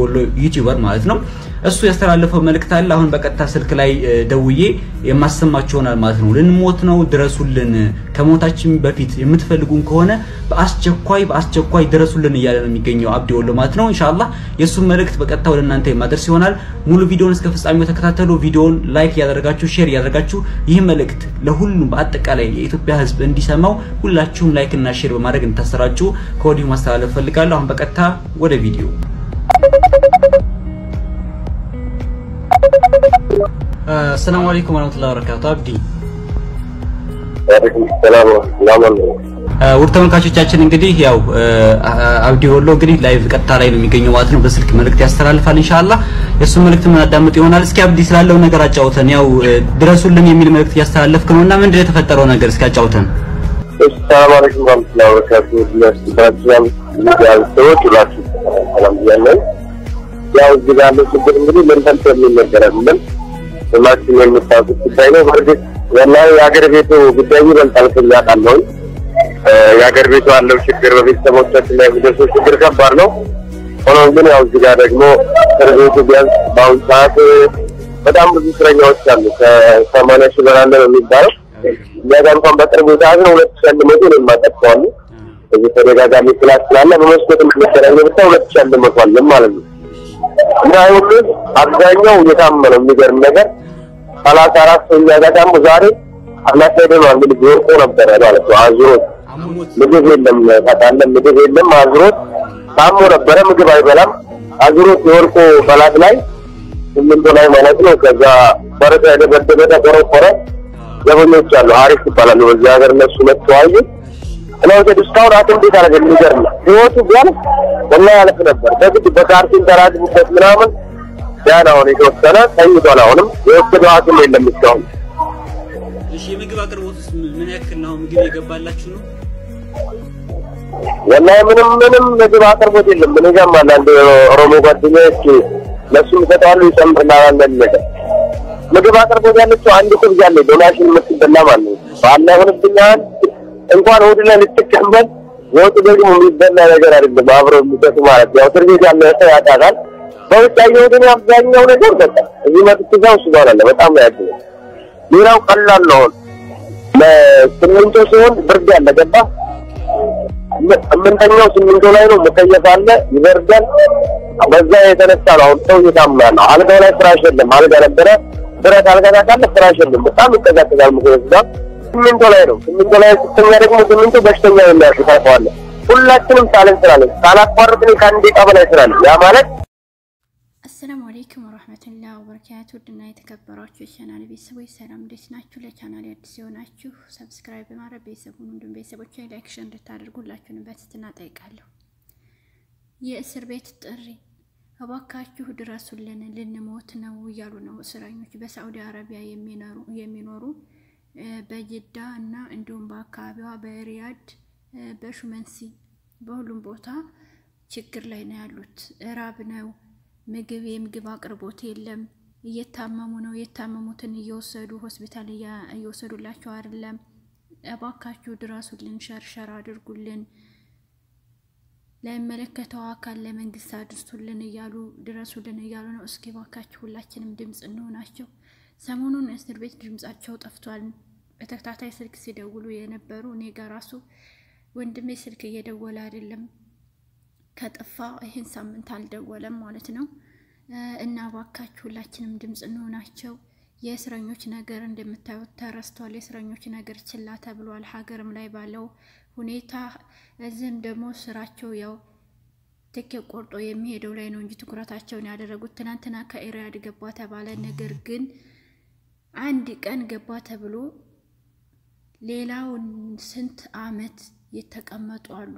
ወሎ ዩቲዩበር ማለት ነው። እሱ ያስተላለፈው መልእክት አለ። አሁን በቀጥታ ስልክ ላይ ደውዬ የማሰማችሁ ይሆናል ማለት ነው። ልንሞት ነው፣ ድረሱልን። ከሞታችን በፊት የምትፈልጉን ከሆነ በአስቸኳይ በአስቸኳይ ድረሱልን እያለ ነው የሚገኘው አብዲ ወሎ ማለት ነው። ኢንሻአላህ የእሱን መልእክት በቀጥታ ወደ እናንተ የማደርስ ይሆናል። ሙሉ ቪዲዮውን እስከ ፍጻሜው ተከታተሉ። ቪዲዮውን ላይክ ያደረጋችሁ ሼር ያደረጋችሁ ይህ መልእክት ለሁሉም በአጠቃላይ የኢትዮጵያ ሕዝብ እንዲሰማው ሁላችሁም ላይክ እና ሼር በማድረግ እንታሰራጩ ከወዲሁ ማስተላለፍ ፈልጋለሁ። አሁን በቀጥታ ወደ ቪዲዮ አሰላሙ አለይኩም ወራህመቱላሂ ወበረካቱ። አብዲ ውድ ተመልካቾቻችን እንግዲህ ያው አብዲ ወሎ እንግዲህ ላይቭ ቀጥታ ላይ ነው የሚገኘው ማለት ነው። በስልክ መልእክት ያስተላልፋል ኢንሻአላህ። የእሱ መልእክት የምናዳምጥ ይሆናል። እስኪ አብዲ ስላለው ነገር አጫውተን። ያው ድረሱልን የሚል መልእክት እያስተላለፍክ ነው እና ምንድን ነው የተፈጠረው ነገር እስኪ አጫውተን። ሰላም አለይኩም ወራህመቱላሂ ወበረካቱ። ለስራችሁም ሰዎች ሁላችሁ ሰላም ብያለሁ። ያው እዚህ ጋር ያለው ችግር እንግዲህ ምን ፈልቶ የሚነገር አይደለም። ሁላችሁም የምታውቁት ጉዳይ ነው። በእርግጥ ወላሂ የሀገር ቤቱ ጉዳይ ይበልጣል ከኛ ቃለሁ የሀገር ቤቱ ያለው ችግር በቤተሰቦቻችን ላይ የሚደርሰው ችግር ከባድ ነው። ሆኖም ግን ያው እዚህ ጋር ደግሞ እስር ቤቱ ቢያንስ በአሁኑ ሰዓት በጣም ብዙ እስረኛዎች አሉ። ከሰማንያ ሺህ በላይ ነው የሚባለው። እኛ ጋር እንኳን በቅርቡ ሰዓት ነው ሁለት ሺህ አንድ መቶ ነው የማጠቅሰዋሉ እዚህ ተደጋጋሚ ክላስ ስላለ በመስኮት የምንገናኘ ብቻ ሁለት ሺህ አንድ መቶ አለን ማለት ነው። እና ሁሉ አብዛኛው እየታመነው የሚገርም ነገር ሰላሳ አራት ሰው እኛ ጋር ደግሞ ዛሬ አናሳይደነዋል። እንግዲህ ወርቆ ነበረ ማለት ነው አዙሮት ምግብ የለም ታውቃለህ፣ ምግብ የለም አዙሮት ታሞ ነበረ። ምግብ አይበላም አዙሮት የወርቆ በላት ላይ ስምንቶ ላይ ማለት ነው። ከዛ በረታ የደበደበ ተቆረቆረ። ዘበኞች አሉ አሪፍ ይባላሉ በዚህ ሀገር እነሱ መተዋዩ እና ወደ እስካሁን አቶ እንዴት አደረገ የሚገርም ህይወቱ ቢያንስ ወላሂ ያለፍ ነበር። በግድ በካርቲን ተራግቡበት ምናምን ያን አሁን የተወሰነ ተኝቷል። አሁንም የወሰደው ሐኪም የለም እስካሁን። እሺ የምግብ አቅርቦትስ ምን ያክል ነው? ምግብ የገባላችሁ ነው? ወላሂ ምንም ምንም ምግብ አቅርቦት የለም። ምን ይገርማል። አንድ ኦሮሞ ጓደኛዬ ለሱም ይሰጣሉ ይጨምርላል ነገር ምግብ አቅርቦት ያለችው አንድ ኩብ ያለ ዶናሽን የምትበላ ማለት ነው። ባላ ሆንብኛል እንኳን እሑድ ላይ ልትቀመጥ ወጡ ደግሞ የሚበላ ነገር አይደለም። አብረው የሚሰጡ ማለት ያው እስር ቤት ያለ ሰው ያውቃታል። በውጭ ያየሁትን አብዛኛው ነገር በቃ እዚህ መጥቼ እዛው እሱ ጋር አለ። በጣም ነው ያገኘው። ሌላው ቀላል ነው። ለስምንቶ ሲሆን ብርድ ያለ ገባ ስምንተኛው ስምንቶ ላይ ነው። ሙከየፍ አለ ይበርዳል። በዛ የተነሳ ነው አሁን ሰው እየታመመ ነው። አልጋው ላይ ፍራሽ የለም። አልጋ ነበረ ብረት አልጋ ታውቃለህ፣ ፍራሽ የለም። በጣም ይቀዛቀዛል። ሙከየፍ ጋር ስምንቶ ላይ ነው። ስምንቶ ላይ ስተኛ ደግሞ ስምንቶ በሽተኛ የሚያርግ ታውቀዋለህ። ሁላችንም ሳለን ስላለን ሳላቋርጥ ከአንድ ደቂቃ በላይ ስላለን ያ ማለት አሰላሙ አለይኩም ወራህመቱላሂ ወበረካቱ። ውድና የተከበራችሁ የቻናል ቤተሰቦች ሰላም እንዴት ናችሁ? ለቻናል አዲስ የሆናችሁ ሰብስክራይብ በማድረግ ቤተሰቡን እንዲሁም ቤተሰቦች ላይክ ሸር እንድታደርጉላችሁን በትህትና ጠይቃለሁ። የእስር ቤት ጥሪ እባካችሁ ድረሱልን፣ ልንሞት ነው እያሉ ነው እስረኞች በሳዑዲ አረቢያ የሚኖሩ በጅዳ እና እንዲሁም በአካባቢዋ በሪያድ በሹመንሲ በሁሉም ቦታ ችግር ላይ ነው ያሉት። እራብ ነው ምግብ የምግብ አቅርቦት የለም። እየታመሙ ነው። የታመሙትን እየወሰዱ ሆስፒታል እየወሰዱላቸው አይደለም። እባካችሁ ድረሱልን፣ ሸርሸር አድርጉልን፣ ለሚመለከተው አካል ለመንግስት አድርሱልን እያሉ ድረሱልን እያሉ ነው። እስኪ እባካችሁ ሁላችንም ድምፅ እንሆናቸው። ሰሞኑን እስር ቤት ድምጻቸው ጠፍቷል። በተከታታይ ስልክ ሲደውሉ የነበሩ እኔ ጋር ራሱ ወንድሜ ስልክ እየደወለ አይደለም ከጠፋ ይህን ሳምንት አልደወለም ማለት ነው። እና እባካችሁ ሁላችንም ድምፅ እንሆናቸው። የእስረኞች ነገር እንደምታዩት ተረስቷል። የእስረኞች ነገር ችላ ተብሏል። ሀገርም ላይ ባለው ሁኔታ እዚህም ደግሞ ስራቸው ያው ትኬት ቆርጦ የሚሄደው ላይ ነው እንጂ ትኩረታቸውን ያደረጉት ትናንትና ከኢራድ ገባ ተባለ። ነገር ግን አንድ ቀን ገባ ተብሎ ሌላውን ስንት አመት የተቀመጡ አሉ።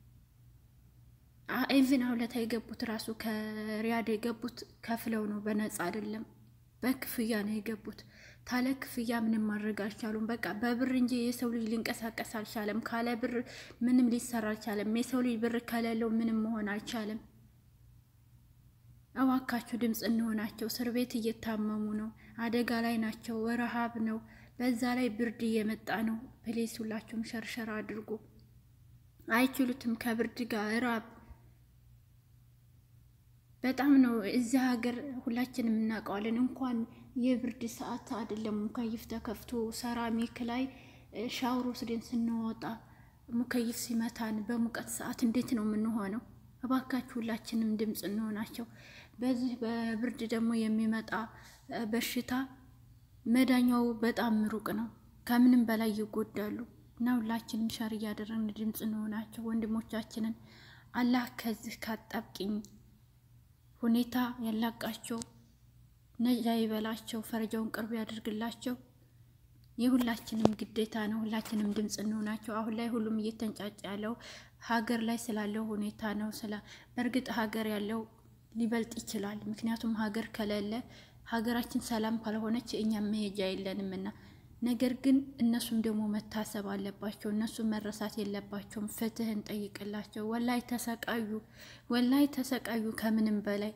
ኢቭን አሁለታ የገቡት ራሱ ከሪያድ የገቡት ከፍለው ነው፣ በነፃ አይደለም፣ በክፍያ ነው የገቡት። ታለ ክፍያ ምንም ማድረግ አልቻሉም። በቃ በብር እንጂ የሰው ልጅ ሊንቀሳቀስ አልቻለም። ካለ ብር ምንም ሊሰራ አልቻለም። የሰው ልጅ ብር ከሌለው ምንም መሆን አልቻለም። እባካችሁ ድምፅ እንሆናቸው። እስር ቤት እየታመሙ ነው፣ አደጋ ላይ ናቸው፣ ረሃብ ነው፣ በዛ ላይ ብርድ እየመጣ ነው። ፕሌስ ሁላችሁም ሸርሸር አድርጉ። አይችሉትም ከብርድ ጋር ራብ በጣም ነው እዚህ ሀገር ሁላችንም እናውቀዋለን። እንኳን የብርድ ሰዓት አይደለም ሙከይፍ ተከፍቶ ሰራሚክ ላይ ሻወር ወስደን ስንወጣ ሙከይፍ ሲመታን በሙቀት ሰዓት እንዴት ነው የምንሆነው? እባካችሁ ሁላችንም ድምፅ እንሆናቸው። በዚህ በብርድ ደግሞ የሚመጣ በሽታ መዳኛው በጣም ሩቅ ነው። ከምንም በላይ ይጎዳሉ እና ሁላችንም ሸር እያደረግን ድምፅ እንሆናቸው ወንድሞቻችንን አላህ ከዚህ ካጣብቂኝ ሁኔታ ያላቃቸው ነጃ ይበላቸው፣ ፈረጃውን ቅርብ ያደርግላቸው። የሁላችንም ግዴታ ነው። ሁላችንም ድምፅ እንሆናቸው። አሁን ላይ ሁሉም እየተንጫጫ ያለው ሀገር ላይ ስላለው ሁኔታ ነው። ስለ በእርግጥ ሀገር ያለው ሊበልጥ ይችላል። ምክንያቱም ሀገር ከሌለ ሀገራችን ሰላም ካልሆነች እኛም መሄጃ የለንምና ነገር ግን እነሱም ደግሞ መታሰብ አለባቸው። እነሱም መረሳት የለባቸውም። ፍትህ እንጠይቅላቸው። ወላይ ተሰቃዩ፣ ወላይ ተሰቃዩ ከምንም በላይ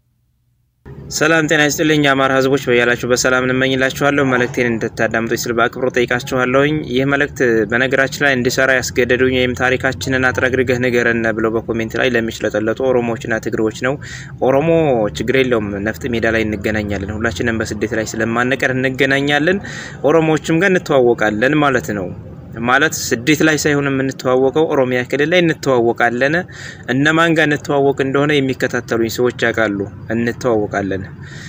ሰላም ጤና ይስጥልኝ የአማራ ሕዝቦች በያላችሁ በሰላም እንመኝላችኋለሁ። መልእክቴን እንድታዳምጡኝ ስል በአክብሮት ጠይቃችኋለሁኝ። ይህ መልእክት በነገራችን ላይ እንዲሰራ ያስገደዱኝ ወይም ታሪካችንን አጥረግርገህ ንገረን ብለው በኮሜንት ላይ ለሚሽለጠለጡ ኦሮሞዎችና ትግሬዎች ነው። ኦሮሞ ችግር የለውም፣ ነፍጥ ሜዳ ላይ እንገናኛለን። ሁላችንም በስደት ላይ ስለማንቀር እንገናኛለን። ኦሮሞዎችም ጋር እንተዋወቃለን ማለት ነው ማለት ስደት ላይ ሳይሆን የምንተዋወቀው ኦሮሚያ ክልል ላይ እንተዋወቃለን። እነማን ጋር እንተዋወቅ እንደሆነ የሚከታተሉኝ ሰዎች ያውቃሉ። እንተዋወቃለን።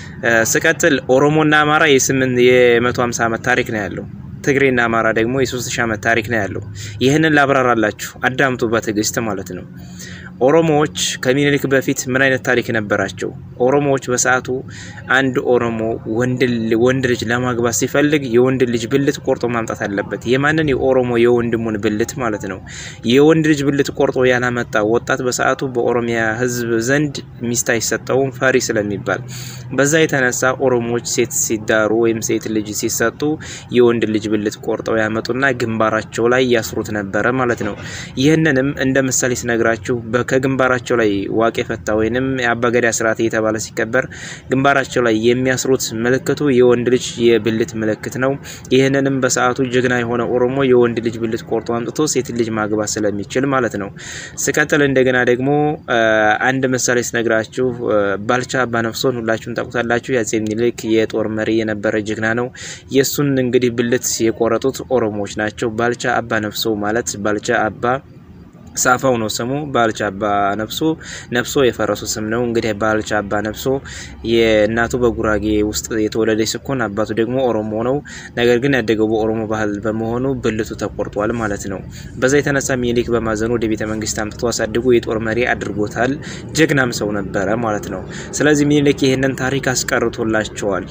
ስቀጥል ኦሮሞና አማራ የስምንት የመቶ ሀምሳ ዓመት ታሪክ ነው ያለው። ትግሬና አማራ ደግሞ የሶስት ሺህ ዓመት ታሪክ ነው ያለው። ይህንን ላብራራላችሁ፣ አዳምጡ በትዕግስት ማለት ነው። ኦሮሞዎች ከሚኒሊክ በፊት ምን አይነት ታሪክ ነበራቸው? ኦሮሞዎች በሰዓቱ አንድ ኦሮሞ ወንድ ልጅ ለማግባት ሲፈልግ የወንድ ልጅ ብልት ቆርጦ ማምጣት አለበት። የማንን? የኦሮሞ የወንድሙን ብልት ማለት ነው። የወንድ ልጅ ብልት ቆርጦ ያላመጣ ወጣት በሰዓቱ በኦሮሚያ ሕዝብ ዘንድ ሚስት አይሰጠውም፣ ፈሪ ስለሚባል። በዛ የተነሳ ኦሮሞዎች ሴት ሲዳሩ ወይም ሴት ልጅ ሲሰጡ የወንድ ልጅ ብልት ቆርጠው ያመጡና ግንባራቸው ላይ ያስሩት ነበረ ማለት ነው። ይህንንም እንደ ምሳሌ ስነግራችሁ ከግንባራቸው ላይ ዋቄ ፈታ ወይንም የአባገዳ ስርዓት እየተባለ ሲከበር ግንባራቸው ላይ የሚያስሩት ምልክቱ የወንድ ልጅ የብልት ምልክት ነው። ይህንንም በሰዓቱ ጀግና የሆነ ኦሮሞ የወንድ ልጅ ብልት ቆርጦ አምጥቶ ሴት ልጅ ማግባት ስለሚችል ማለት ነው። ስቀጥል እንደገና ደግሞ አንድ ምሳሌ ስነግራችሁ ባልቻ አባነፍሶን ሁላችሁም ታውቁታላችሁ። የአፄ ምኒልክ የጦር መሪ የነበረ ጀግና ነው። የእሱን እንግዲህ ብልት የቆረጡት ኦሮሞዎች ናቸው። ባልቻ አባነፍሶ ማለት ባልቻ አባ ሳፋው ነው ስሙ። ባልቻ አባ ነፍሶ ነፍሶ የፈረሱ ስም ነው። እንግዲህ ባልቻ አባ ነፍሶ የእናቱ በጉራጌ ውስጥ የተወለደ ሲኮን አባቱ ደግሞ ኦሮሞ ነው። ነገር ግን ያደገው በኦሮሞ ባህል በመሆኑ ብልቱ ተቆርጧል ማለት ነው። በዛ የተነሳ ሚኒሊክ በማዘኑ ወደ ቤተ መንግስት አምጥቶ አሳድጎ የጦር መሪ አድርጎታል። ጀግናም ሰው ነበረ ማለት ነው። ስለዚህ ሚኒሊክ ይህንን ታሪክ አስቀርቶላቸዋል።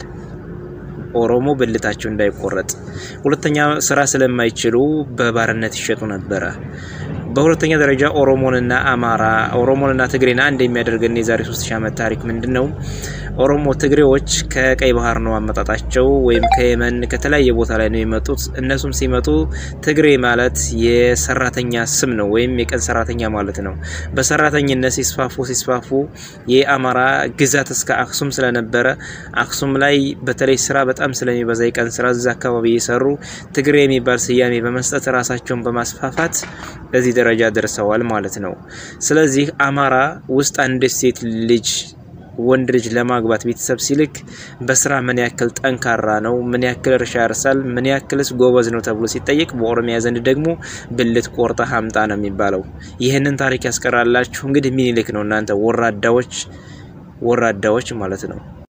ኦሮሞ ብልታቸው እንዳይቆረጥ። ሁለተኛ ስራ ስለማይችሉ በባርነት ይሸጡ ነበረ። በሁለተኛ ደረጃ ኦሮሞንና አማራ ኦሮሞንና ትግሬን አንድ የሚያደርገን የዛሬ 3000 ዓመት ታሪክ ምንድን ነው? ኦሮሞ ትግሬዎች ከቀይ ባህር ነው አመጣጣቸው፣ ወይም ከየመን ከተለያየ ቦታ ላይ ነው የመጡት። እነሱም ሲመጡ ትግሬ ማለት የሰራተኛ ስም ነው፣ ወይም የቀን ሰራተኛ ማለት ነው። በሰራተኝነት ሲስፋፉ ሲስፋፉ የአማራ ግዛት እስከ አክሱም ስለነበረ አክሱም ላይ በተለይ ስራ በጣም ስለሚበዛ የቀን ስራ እዛ አካባቢ እየሰሩ ትግሬ የሚባል ስያሜ በመስጠት ራሳቸውን በማስፋፋት ለዚህ ደረጃ ደርሰዋል ማለት ነው። ስለዚህ አማራ ውስጥ አንድ ሴት ልጅ ወንድ ልጅ ለማግባት ቤተሰብ ሲልክ በስራ ምን ያክል ጠንካራ ነው፣ ምን ያክል እርሻ ያርሳል፣ ምን ያክልስ ጎበዝ ነው ተብሎ ሲጠየቅ በኦሮሚያ ዘንድ ደግሞ ብልት ቆርጠ ሀምጣ ነው የሚባለው። ይህንን ታሪክ ያስቀራላችሁ እንግዲህ ሚኒሊክ ነው። እናንተ ወራዳዎች ወራዳዎች ማለት ነው።